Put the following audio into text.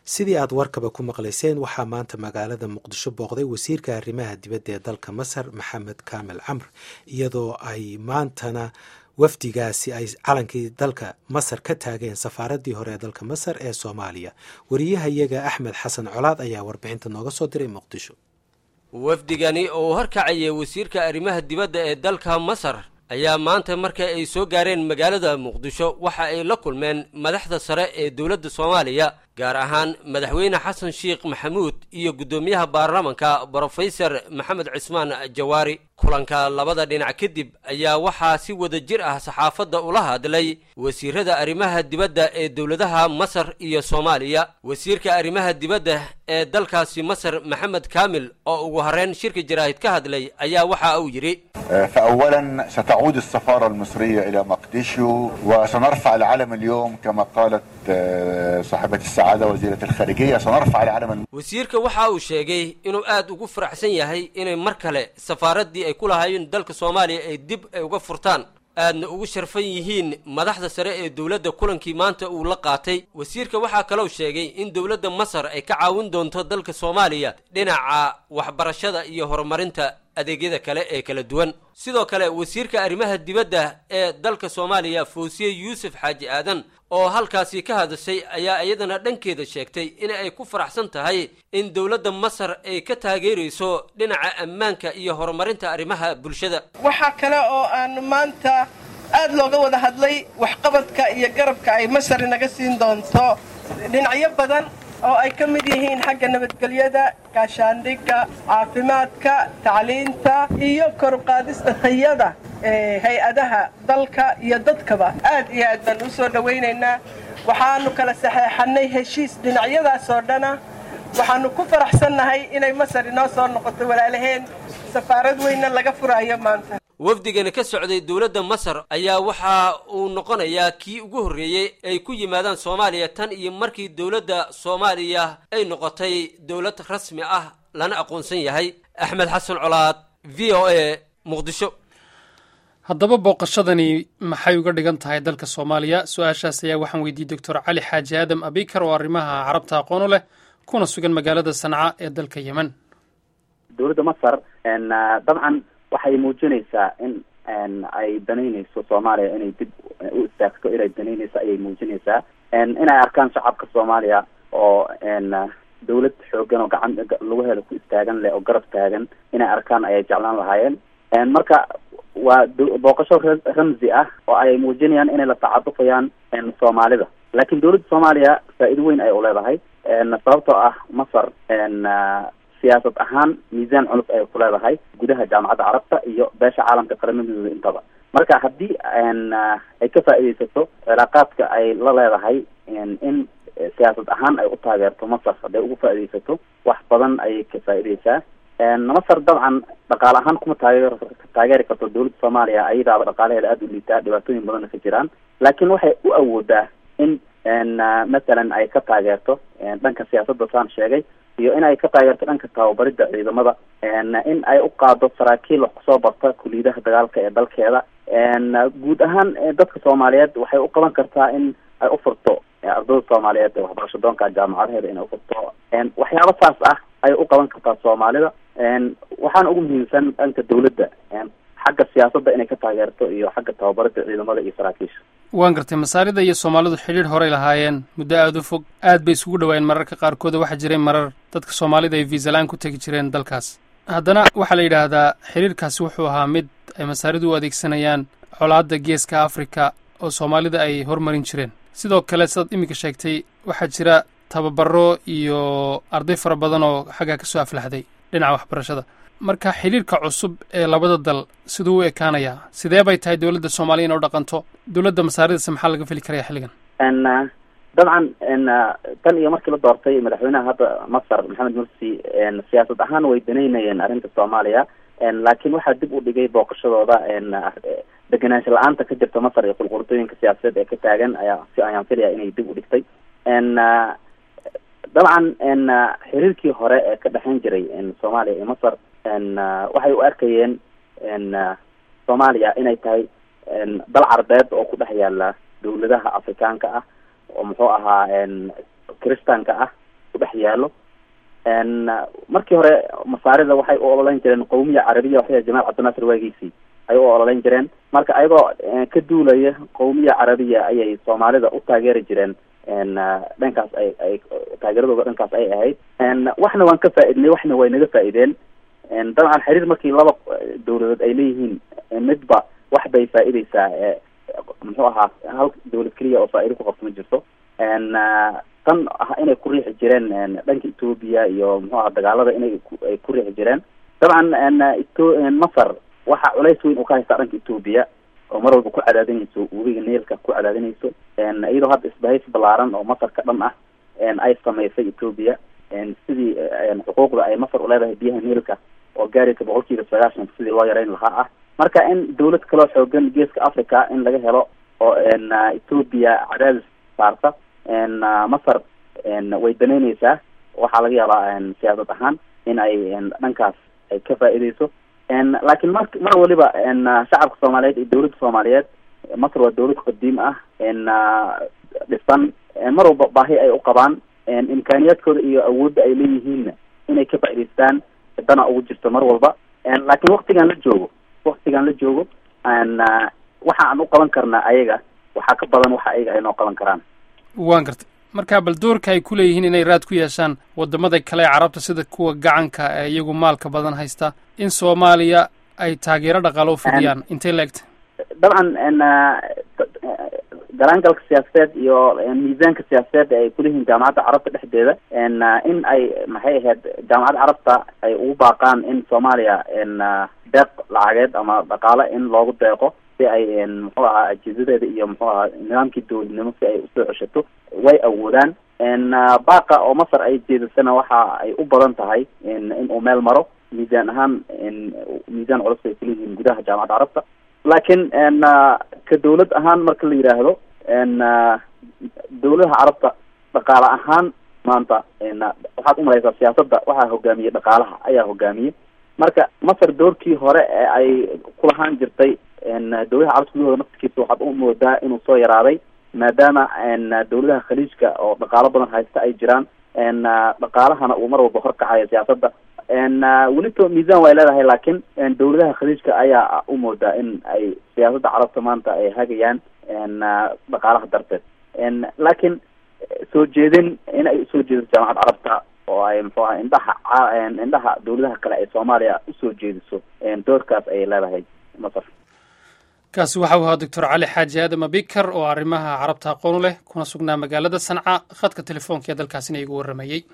sidii aad warkaba ku maqlayseen waxaa maanta magaalada muqdisho booqday wasiirka arrimaha dibadda ee dalka masar maxamed kaamil camr iyadoo ay maantana wafdigaasi ay calankii dalka masar ka taageen safaaraddii hore ee dalka masar ee soomaaliya wariyahayaga axmed xasan colaad ayaa warbixinta nooga soo diray muqdisho wafdigani oo horkacaya wasiirka arrimaha dibadda ee dalka masar ayaa maanta marka ay soo gaareen magaalada muqdisho waxa ay la kulmeen madaxda sare ee dowladda soomaaliya gaar ahaan madaxweyne xasan sheekh maxamuud iyo guddoomiyaha baarlamanka brofesor maxamed cismaan jawaari kulanka labada dhinac kadib ayaa waxaa si wada jir ah saxaafadda ula hadlay wasiirada arrimaha dibadda ee dowladaha masar iyo soomaaliya wasiirka arrimaha dibadda ee dalkaasi masar maxamed kaamil oo ugu horreyn shirka jaraahid ka hadlay ayaa waxa uu yidhi فأولا ستعود السفارة المصرية إلى مقديشو وسنرفع العلم اليوم كما قالت صاحبة السعادة وزيرة الخارجية سنرفع العلم wasiirka waxa uu sheegay inuu aad ugu faraxsan yahay inay mar kale safaaraddii ay ku lahaayeen dalka soomaaliya ay dib ay uga furtaan aadna ugu sharfan yihiin madaxda sare ee dowladda kulankii maanta uu la qaatay wasiirka waxaa kaloo sheegay in dowladda masar ay ka caawin doonto dalka soomaaliya dhinaca waxbarashada iyo horumarinta adeegyada kale ee kala duwan sidoo kale wasiirka arrimaha dibadda ee dalka soomaaliya fawsiye yuusuf xaaji aadan oo halkaasi ka hadashay ayaa iyadana dhankeeda sheegtay in ay ku faraxsan tahay in dowladda masar ay ka taageerayso dhinaca ammaanka iyo horumarinta arrimaha bulshada waxaa kale oo aan maanta aad looga wada hadlay waxqabadka iyo garabka ay masar inaga siin doonto dhinacyo badan oo ay ka mid yihiin xagga nabadgelyada gaashaandhigga caafimaadka tacliinta iyo koruqaadista tayada ee hay-adaha dalka iyo dadkaba aad iyo aad baan u soo dhowaynaynaa waxaanu kala saxeexannay heshiis dhinacyadaas oo dhana waxaannu ku faraxsannahay inay masar inoo soo noqoto walaalaheen safaarad weynna laga furaayo maanta wafdigani ka socday dowladda masar ayaa waxa uu noqonayaa kii ugu horreeyey ay ku yimaadaan soomaaliya tan iyo markii dowladda soomaaliya ay noqotay dowlad rasmi ah lana aqoonsan yahay axmed xasan colaad v o a muqdisho haddaba booqashadani maxay uga dhigan tahay dalka soomaaliya su-aashaas ayaa waxaan weydiiyey doctor cali xaaji aadam abikar oo arrimaha carabta aqoon u leh kuna sugan magaalada sanca ee dalka yemen dowladda masar dabcan waxay muujinaysaa in ay danaynayso soomaaliya inay dib u istaagto inay danaynayso ayay muujinaysaa inay arkaan shacabka soomaaliya oo dawlad xoogan oo gacan lagu helo ku istaagan leh oo garab taagan inay arkaan ayay jeclaan lahaayeen marka waa booqasho ramzi ah oo ay muujinayaan inay la tacadufayaan soomaalida laakiin dowladda soomaaliya faa-iido weyn ay uleedahay sababtoo ah masar siyaasad ahaan miisaan culus ay ku leedahay gudaha jaamacadda carabta iyo beesha caalamka qaramadooda intaba marka haddii ay ka faa'iidaysato cilaaqaadka ay la leedahay in siyaasad ahaan ay u taageerto masar hadday ugu faa'iidaysato wax badan ayay ka faa'iidaysaa masar dabcan dhaqaale ahaan kuma taageer taageeri karto dowladda soomaaliya ayadaaba dhaqaalaheeda aada u liitaa dhibaatooyin badanna ka jiraan laakiin waxay u awoodaa in masalan ay ka taageerto dhanka siyaasadda saan sheegay iyo in ay ka taageerto dhanka tababaridda ciidamada in ay u qaado saraakiil wax kusoo barta kuliyadaha dagaalka ee dalkeeda guud ahaan dadka soomaaliyeed waxay u qaban kartaa in ay u furto ardayda soomaaliyeed ee waxbarasho doonka jaamacadeeda inay ufurto waxyaaba saas ah ayay u qaban kartaa soomaalida waxaana ugu muhiimsan dhanka dawladda xagga siyaasadda inay ka taageerto iyo xagga tababaridda ciidamada iyo saraakiisha waan gartay masaarida iyo soomaalidu xidhiidh horey lahaayeen muddo aada u fog aad bay isugu dhawaayeen mararka qaarkooda waxaa jiray marar dadka soomaalida ay viisa la-aan ku tegi jireen dalkaas haddana waxaa la yidhaahdaa xidhiirkaasi wuxuu ahaa mid ay masaaridu u adeegsanayaan colaadda geeska afrika oo soomaalida ay hormarin jireen sidoo kale sidaad iminka sheegtay waxaa jira tababaro iyo arday fara badan oo xaggaa kasoo aflaxday dhinaca waxbarashada marka xidhiirka cusub ee labada dal siduu u ekaanayaa sidee bay tahay dowladda soomaaliya in u dhaqanto dowladda masaaridase maxaa laga feli karaya xilligan dabcan tan iyo markii la doortay madaxweynaha hadda masar maxamed mursi siyaasad ahaan way danaynayeen arrinta soomaaliya laakiin waxaa dib u dhigay booqashadooda degenaansho la-aanta ka jirta masar iyo qulqultooyinka siyaasadeed ee ka taagan ayaa si ayaan filaya inay dib u dhigtay dabcan xiriirkii hore ee ka dhexeyn jiray soomaaliya iyo masar waxay u arkayeen soomaaliya inay tahay dal carbeed oo ku dhex yaala dawladaha afrikaanka ah oo muxuu ahaa kristanka ah yaallo markii hore masaarida waxay u ololeyn jireen qawmiya carabiya waxay jamaal cabdinaasir waagiisii ay u ololeyn jireen marka ayagoo ka duulaya qawmiya carabiya ayay soomaalida u taageeri jireen dhankaas ay ay taageeradooda dhankaas ay ahayd waxna waan ka faa-idnay waxna way naga faa-ideen dabcan xiriir markii laba dawladood ay leeyihiin midba wax bay faa-ideysaa muxuu ahaa hal dawlad keliya oo faa-ido ku qabto ma jirto tan ah inay ku riixi jireen dhanka etoobiya iyo muxuu aha dagaalada inay ay ku riixi jireen dabcan eto masar waxa culays weyn uu ka haystaa dhanka etoobiya oo mar walba ku cadaadinayso webiga neelka ku cadaadinayso iyadoo hadda isbahaysi balaaran oo masarka dhan ah ay samaysay etoobiya sidii xuquuqda ay masar uleedahay biyaha neelka oo gaaraysa boqol kiiba sagaashan sidii loo yareyn lahaa ah marka in dawlad kaloo xoogan geeska africa in laga helo oo etoobiya cadaadis saarta masar way danaynaysaa waxaa laga yaabaa siyaasad ahaan in ay dhankaas ay ka faa-ideyso laakiin mar mar waliba shacabka soomaaliyeed iyo dawladda soomaaliyeed masar waa dawlad qadiim ah dhisan mar walba baahi ay u qabaan imkaaniyaadkooda iyo awoodda ay leeyihiinna inay ka faa-idaystaan dana ugu jirto mar walba laakiin waktigan la joogo waktigan la joogo waxa aan u qaban karnaa ayaga waxaa ka badan waxa ayaga ay noo qaban karaan waan gartay marka bal doorka ay ku leeyihiin inay raad ku yeeshaan wadamada kale ee carabta sida kuwa gacanka ee iyagu maalka badan haysta in soomaaliya ay taageero dhaqaalo u fidiyaan intay la-egta dabcan galaangalka siyaasadeed iyo miisaanka siyaasadeed ay kuleeyihiin jaamacadda carabta dhexdeeda in ay maxay ahayd jaamacadda carabta ay ugu baaqaan in soomaaliya deeq lacageed ama dhaqaale in loogu deeqo si ay muxuu ahaa ajiizadeeda iyo muxuu ahaa nidaamkii dawladnimo si ay usoo ceshato way awoodaan baaqa oo masar ay jeedasana waxa ay u badan tahay in uu meel maro miisaan ahaan miisaan culus ay kuleeyihiin gudaha jaamacadda carabta laakiin ka dawlad ahaan marka la yidhaahdo dawladaha carabta dhaqaale ahaan maanta waxaad umalaysaa siyaasadda waxaa hogaamiyey dhaqaalaha ayaa hogaamiyey marka masar doorkii hore ee ay kulahaan jirtay dawladaha carabta gudahooda naftirkiisa waxaad u moodaa inuu soo yaraaday maadaama dawladaha khaliijka oo dhaqaalo badan haysta ay jiraan dhaqaalahana uu mar walba horkacayo siyaasadda welito miisaan way leedahay laakiin dawladaha khaliijka ayaa u moodaa in ay siyaasadda carabta maanta ay hagayaan dhaqaalaha darteed laakiin soo jeedin in ay usoo jeediso jaamacadda carabta oo ay muxuu aha indhaha indhaha dawladaha kale ay soomaaliya usoo jeediso doorkaas ayay leedahay masar kaasi waxa uu ahaa doctor cali xaaji aadam abikar oo arrimaha carabta aqoon u leh kuna sugnaa magaalada sanca khadka telefoonka ee dalkaasina igu warramayey